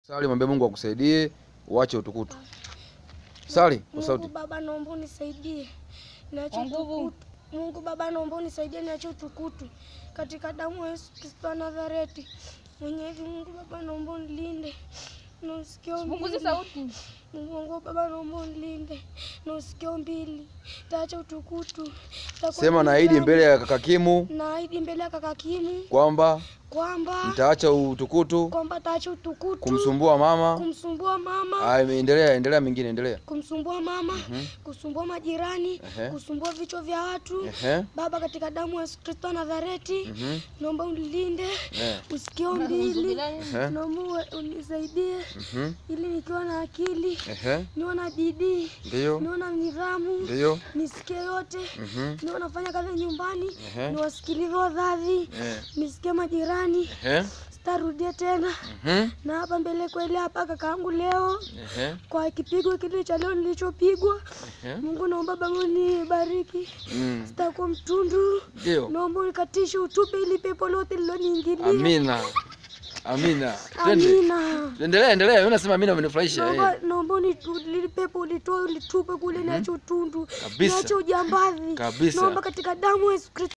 Sali, mwambie Mungu akusaidie uache utukutu. Sali kwa Mungu sauti. Baba, naomba unisaidie niache Kwa nguvu. utukutu. Mungu Baba, naomba unisaidie niache utukutu katika damu ya Yesu Kristo wa Nazareti. Mwenyezi Mungu Baba, naomba unilinde na usikio Punguza mbili. sauti. Mungu wangu Baba, naomba unilinde na usikio mbili, taacha utukutu. Takuwa Sema na naahidi nidhamu. mbele ya kaka Kimu naahidi mbele ya kaka Kimu kwamba kwamba mtaacha utukutu kwamba taacha utukutu kumsumbua mama. kumsumbua mama Ah, endelea, endelea mingine, endelea. kumsumbua mama kusumbua majirani Ehe. kusumbua vichwa vya watu Ehe. Baba, katika damu ya Yesu Kristo wa Nazareti, Mhm. naomba unilinde Eh. usikio mbili, Ehe. naomba uwe- unisaidie Mhm. ili nikiwa na akili Ehe. niwe na bidii Ndio. niwe na nidhamu Ndio. nisikie yote Mhm. niwe nafanya kazi nyumbani Ehe. niwasikilize wazazi Eh. nisikie majirani Ehe. sitarudie tena Mhm. na hapa mbele kweli hapa kakaangu leo Ehe. kwa kipigo kile cha leo nilichopigwa Ehe. Mungu naomba Baba unibariki Mm. sitakuwa mtundu Ndio. naomba unikatishe utupe ili pepo lote liloniingilia Amina. Amina. Twende. amina Endelea, endelea. Wewe unasema amina umenifurahisha. naomba eh. naomba unitu- lile pepo ulitoe ulitupe kule niache utundu Kabisa. niache ujambazi Kabisa. naomba katika damu ya Yesu Kristo